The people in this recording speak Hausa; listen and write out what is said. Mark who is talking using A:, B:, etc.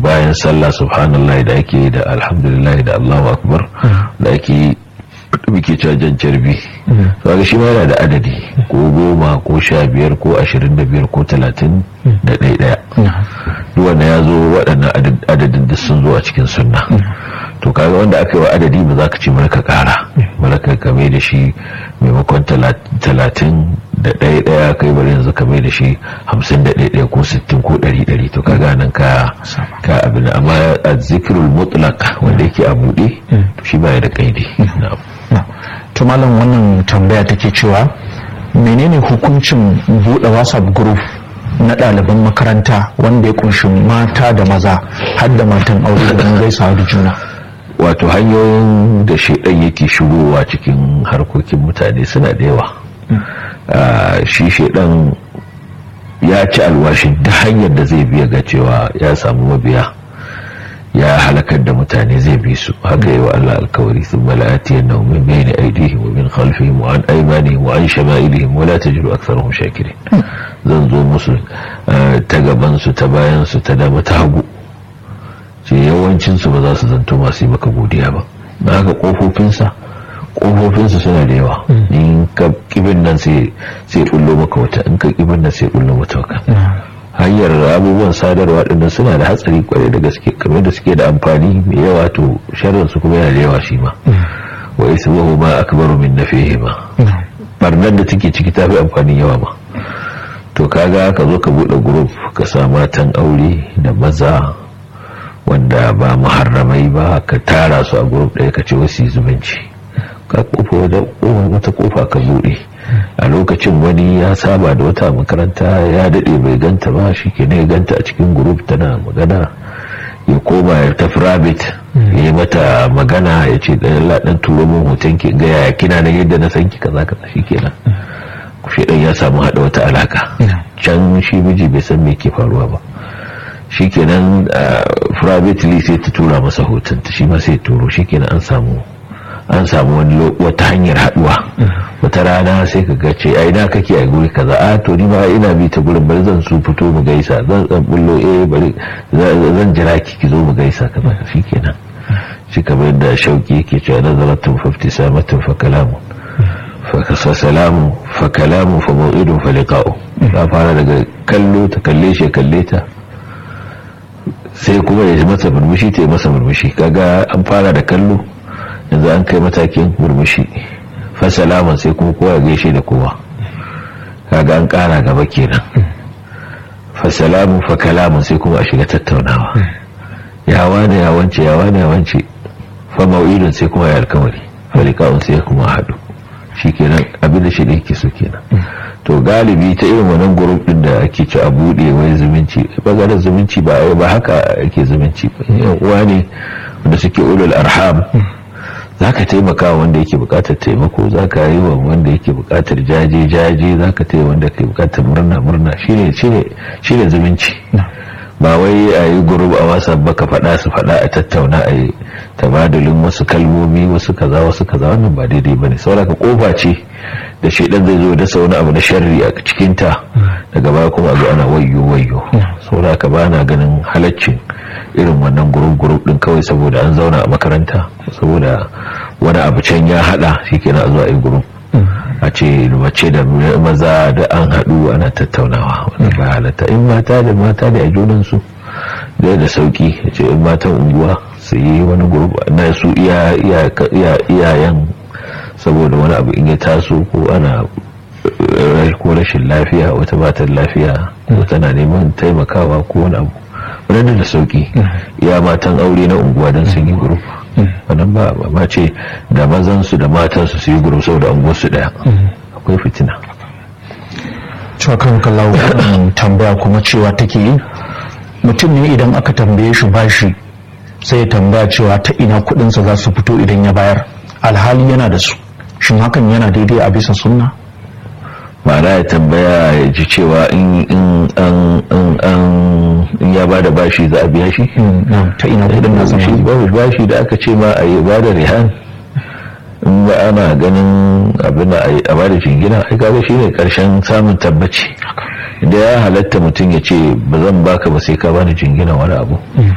A: bayan sallah subhanallah da ake da alhamdulillah da allahu akbar da ake muke cajan carbi kaga shi ma yana da adadi ko goma ko sha biyar ko ashirin da biyar ko talatin da ɗaya ɗaya wanda ya zo waɗannan adadin da sun zo a cikin sunna to kaga wanda aka yi wa adadi ba za ka ce marka ƙara marka kame da shi maimakon talatin da ɗaya ɗaya kai bari yanzu kame da shi hamsin da ɗaya ɗaya ko sittin ko ɗari ɗari to kaga nan ka ka abin amma a zikirul mutlaq wanda yake a buɗe to shi ba ya da ƙaidi
B: to malam wannan tambaya take cewa menene hukuncin buɗe whatsapp group na ɗaliban makaranta wanda ya kunshi mata da maza har da matan aure domin gaisawa da juna
A: wato hanyoyin da shaidan yake shigowa cikin harkokin mutane suna da yawa shi shaidan ya ci alwashin ta hanyar da zai biya ga cewa ya samu mabiya ya halakar da mutane zai bi su haka yi wa Allah alkawari sun mala'ati yana min bayani aidihim wa min khalfihim wa an aimanihim wa an shama'ilihim wa la tajidu aktharahum shakirin zan zo musu ta gaban su ta bayan su ta dama ta hagu ce yawancin su ba za su zanto masu yi maka godiya ba na haka kofofin sa kofofin su suna da yawa in ka kibin nan sai sai kullo maka wata in ka kibin nan sai kullo mata wata hanyar abubuwan sadarwa dinnan suna da hatsari kwarai da gaske kamar da suke da amfani mai yawa to sharrin su kuma yana da yawa shi ma wa ismuhu ma akbaru min nafihima barnar da take ciki ta fi amfani yawa ma to kaga ka zo ka bude group ka sa matan aure da maza wanda ba muharramai ba ka tara su a group ɗaya ka ce wasu zumunci ka kofa wata kofa ka bude a lokacin wani ya saba da wata makaranta ya daɗe bai ganta ba shi ke ne ganta a cikin group tana magana ya koma ya tafi rabbit ya yi mata magana ya ce ɗan laɗin turo min hoton ki ga yaya kina na yadda na san ki kaza kaza shi kenan shi ɗan ya samu haɗa wata alaka can shi miji bai san me ke faruwa ba shi kenan privately sai ta tura masa hoton ta shi ma sai turo shi kenan an samu an samu wani wata hanyar haduwa wata rana sai ka ga ce ai na kake a guri kaza a to ni ma ina bi ta gurin bari zan su fito mu gaisa zan zan bullo eh bari zan jira ki ki zo mu gaisa kaza shikenan shi kamar da shauki yake cewa nazaratun fa ibtisamatun fa kalamu fa salamu fa kalamu fa maw'idun fa liqa'u ta fara daga kallo ta kalle shi kalle ta sai kuma ya masa murmushi ta yi masa murmushi kaga an fara da kallo yanzu an kai matakin murmushi fasalaman sai kuma kowa gaishe da kowa kaga an kara gaba kenan fasalamun fa kalamun sai kuma a shiga tattaunawa ya wane ya wance ya wane ya wance fa mau'idun sai kuma ya alkawari falika'un sai kuma haɗu shi kenan abin da shi da yake so kenan to galibi ta irin wannan gurup din da ake ci a buɗe wai zumunci bangaren zumunci ba ba haka ake zumunci ba yan uwa ne wanda suke ulul arham za ka taimaka wanda yake bukatar taimako za ka yi wa wanda yake bukatar jaje-jaje za ka taimaka wanda ke bukatar murna-murna shi ne zumunci ba wai a yi gurub a wasa ba ka faɗa su faɗa a tattauna a yi tabadulin wasu kalmomi wasu kaza wasu kaza wannan ba daidai ba ne sauraka kofa ce da shaidan zai zo da wani abu na sharri a cikinta daga baya kuma zo ana wayyo wayyo sauraka ba na ganin halaccin irin wannan gurub-gurub din kawai saboda an zauna a makaranta saboda wani abu can ya hada shi kenan a zuwa yi gurub a ce mace da maza da an haɗu ana tattaunawa wani ba halatta in mata da mata da a junansu da da sauki a ce in matan unguwa su yi wani gurub na su iyayen saboda wani abu in ya taso ko ana ko rashin lafiya wata matar lafiya ko tana neman taimakawa ko wani abu wadanda da sauki ya matan aure na unguwa don sun yi guruf wannan ba ma ce da mazansu da matansu su yi guruf saboda unguwarsu daya akwai fitina
B: cewa kan kallawo tambaya kuma cewa take yi mutum ne idan aka tambaye shi bashi sai ya tambaya cewa ta ina kudinsa za su fito idan ya bayar alhali yana da su shin hakan yana daidai a bisa sunna
A: ma'ana ya tambaya ya ji cewa in ya ba da bashi za a biya shi
B: ta ina kudin na
A: shi babu bashi da aka ce ma a yi ba da rihan in ba ana ganin abin da a ba da jingina ai kaga shi ne karshen samun tabbaci da ya halatta mutum ya ce ba zan baka ba sai ka bani jingina wani abu